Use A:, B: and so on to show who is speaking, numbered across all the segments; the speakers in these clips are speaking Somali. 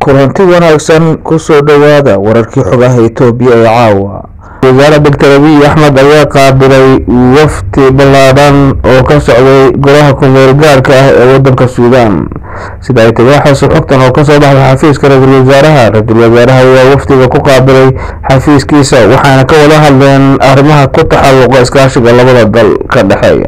A: kulanti wanaagsan kusoo dhowaada wararkii xogaha itoobiya ee caawa wasaare doctor abiy axmed ayaa qaabilay wafdi ballaadhan oo ka socday golaha kumeel gaarka ah ee wadanka suudaan sida ay tibaaxayso xogtan oo kasoo baxday xafiiska ra-iisul wasaaraha ra-iisul wasaaraha ayaa wafdiga ku qaabilay xafiiskiisa waxaana ka wada hadleen arrimaha ku taxalluqa iskaashiga labada dal ka dhexeeya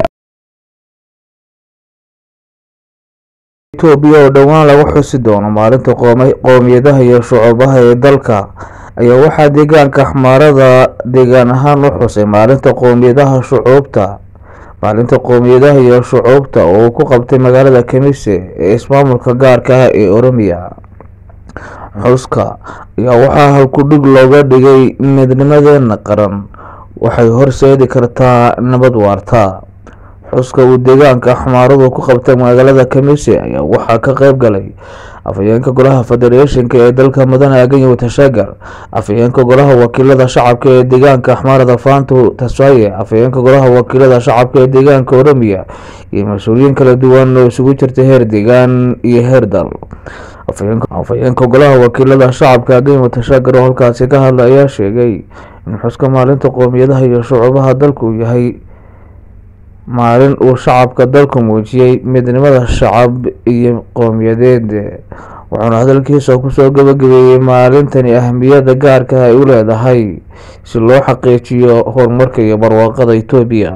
A: itoobiya oo dhowaan lagu xusi doono maalinta qoomiyadaha iyo shucuubaha ee dalka ayaa waxaa deegaanka axmaarada deegaan ahaan u xusay maalinta qoomiyadaha shucuubta maalinta qoomiyadaha iyo shucuubta oo uu ku qabtay magaalada kamise ee ismaamulka gaarka ah ee oromiya xuska ayaa waxaa halkudhig looga dhigay midnimadeena qaran waxay horseedi kartaa nabad waarta xuska uu deegaanka axmaaradu ku qabtay magaalada kamise ayaa waxaa ka qeyb galay afhayeenka golaha federeeshinka ee dalka mudane aganyo watashagar afhayeenka golaha wakiilada shacabka ee deegaanka axmaarada faantu tasfaye afhayeenka golaha wakiilada shacabka ee deegaanka oromiya iyo mas-uuliyiin kala duwan oo isugu jirta heer deegaan iyo heer dal afhayeenka golaha wakiilada shacabka aganyo watashagar oo halkaasi ka hadla ayaa sheegay in xuska maalinta qoomiyadaha iyo shucuubaha dalku uu yahay maalin uu shacabka dalku muujiyey midnimada shacab iyo qowmiyadeed wuxuuna hadalkiisa kusoo gabagabeeyey maalintani ahmiyada gaarka ay u leedahay si loo xaqiijiyo horumarka iyo barwaaqada itoobiya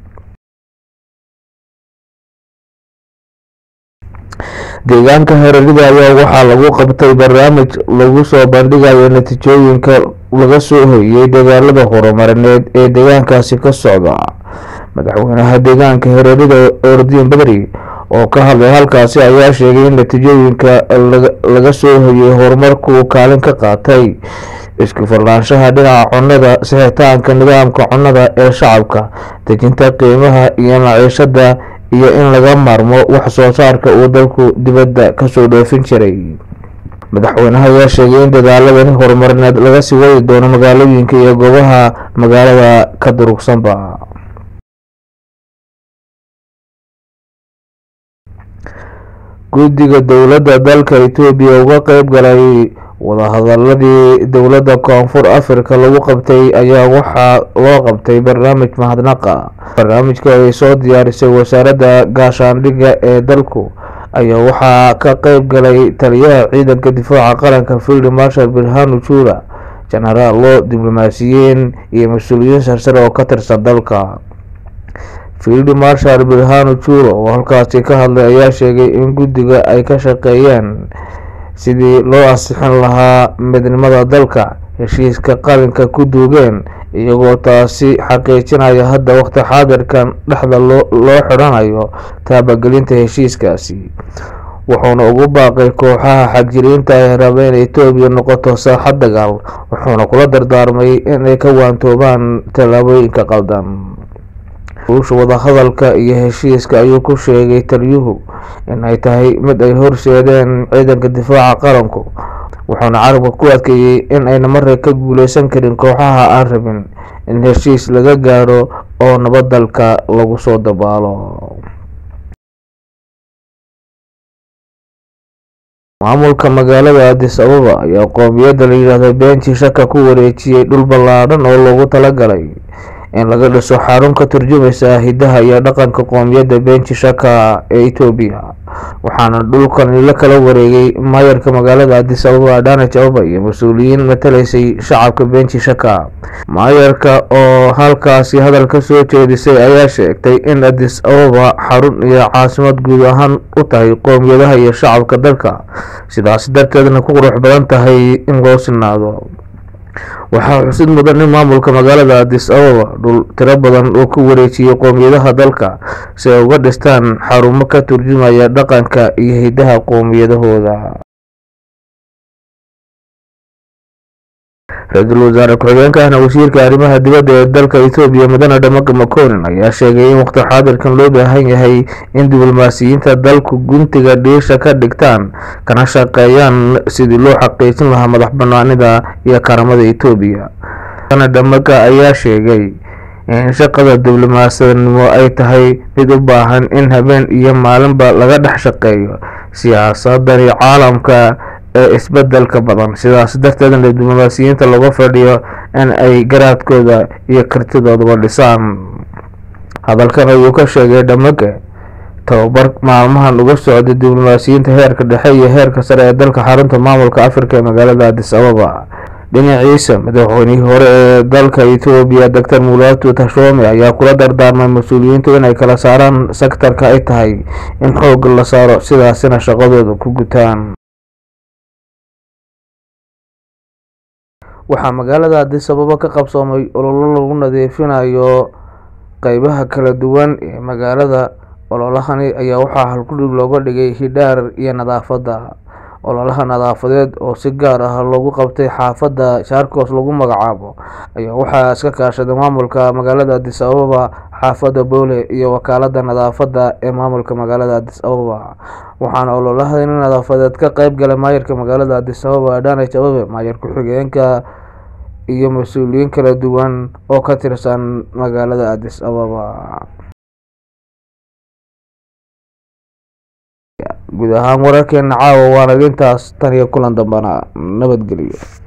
A: deegaanka hareerida ayaa waxaa lagu qabtay barnaamij lagu soo bandhigayo natiijooyinka laga soo hoyey dagaalada horumarineed ee deegaankaasi ka socda madaxweynaha deegaanka hareerida ordiin badri oo ka hadlay halkaasi ayaa sheegay in natiijooyinka laga soo hoyey horumarkuu kaalin ka qaatay isku filnaanshaha dhinaca cunnada sixitaanka nidaamka cunnada ee shacabka dejinta qiimaha iyo maciishada iyo in laga maarmo wax soo saarka uu dalku dibadda kasoo dhoofin jiray madaxweynaha ayaa sheegay in dadaaladani horumarineed laga sii wadi doono magaalooyinka iyo goobaha magaalada ka durugsanba guddiga dowladda dalka itoobiya uga qeyb galay wadahadaladii dowladda koonfur africa lagu qabtay ayaa waxaa loo qabtay barnaamij mahadnaqa barnaamijka ay soo diyaarisay wasaaradda gaashaandhigga ee dalku ayaa waxaa ka qeyb galay taliyaha ciidanka difaaca qaranka field marshal birhanu juula jenaraalo diblomaasiyiin iyo mas-uuliyiin sarsare oo ka tirsan dalka field marshal birhanu juula oo halkaasi ka hadlay ayaa sheegay in guddiga ay ka shaqeeyeen sidii loo ansixin lahaa midnimada dalka heshiiska qalinka ku duugeen iyagoo taasi xaqiijinaya hadda waqti xaadirkan dhexda loo xidhanayo taabagelinta heshiiskaasi wuxuuna ugu baaqay kooxaha xagjiriinta ay raba in itoobiya noqoto saaxad dagaal wuxuuna kula dardaarmay inay ka waantoobaan tallaabooyinka qaldan ruusha wadahadalka iyo heshiiska ayuu ku sheegay taliyuhu in ay tahay mid ay horseedeen ciidanka difaaca qaranku wuxuuna carabka ku adkeeyey in ayna marre ka guuleysan karin kooxaha aan rabin in heshiis laga gaaro oo nabad dalka lagu soo dabaalo maamulka magaalada adis ababa ayaa qoomiyadda la yidhaahdo beenji shaka ku wareejiyey dhul ballaadhan oo loogu talagalay in laga dhiso xarun ka turjumaysa hidaha iyo dhaqanka qoomiyadda benji shaka ee itoobiya waxaana dhulkan la kala wareegay maayarka magaalada adis ababa adhanaj ababa iyo mas-uuliyiin matalaysay shacabka benji shaka maayarka oo halkaasi hadal ka soo jeedisay ayaa sheegtay in adis ababa xarun iyo caasimad guud ahaan u tahay qoomiyadaha iyo shacabka dalka sidaas darteedna ku qurux badan tahay in loo sinaado waxaa xusid mudan in maamulka magaalada adis ababa dhul tiro badan oo ku wareejiyey qoomiyadaha dalka si ay uga dhistaan xarumo ka turjumaya dhaqanka iyo hidaha qoomiyadahooda ra-iisul wasaare ku-xigeenka ahna wasiirka arrimaha dibadda ee dalka ethoobiya mudane dhamaga maconin ayaa sheegay in waqti xaadirkan loo baahan yahay in diblomaasiyiinta dalku guntiga dhiisha ka dhigtaan kana shaqeeyaan sidii loo xaqiijin lahaa madax banaanida iyo karamada etoobiya mudane dhamaga ayaa sheegay in shaqada diblomaasiyanimo ay tahay mid u baahan in habeen iyo maalinba laga dhex shaqeeyo siyaasadani caalamka ee isbedelka badan sidaas darteedna diblomaasiyiinta looga fadhiyo in ay garaadkooda iyo kartidooduba dhisaan hadalkan ayuu ka sheegay dhamage tababar maalmahan uga socday diblomaasiyiinta heerka dhexe iyo heerka sare ee dalka xarunta maamulka afrika ee magaalada adis ababa dhinaciisa madaxweynihii hore ee dalka etoobiya doctor mulatu tashome ayaa kula dardaarmay mas-uuliyiintu inay kala saaraan sektarka ay tahay in xoogga la saaro sidaasina shaqadooda ku gutaan waxaa magaalada adis ababa ka qabsoomay ololo lagu nadiifinayo qeybaha kala duwan ee magaalada ololahani ayaa waxaa halkudhig looga dhigay hidhaar iyo nadaafadda ololaha nadaafadeed oo si gaar ah loogu qabtay xaafadda shaarkos lagu magacaabo ayaa waxaa iska kaashaday maamulka magaalada adis ababa xaafadda boole iyo wakaalada nadaafadda ee maamulka magaalada adis ababa waxaana ololahani nadaafadeed ka qeyb galay maayarka magaalada adis ababa adhanaj ababe maayar ku-xigeenka iyo mas-uuliyiin kala duwan oo ka tirsan magaalada adis ababa guud ahaan wararkeena caawa waana intaas tan iyo kulan dambana nabadgelyo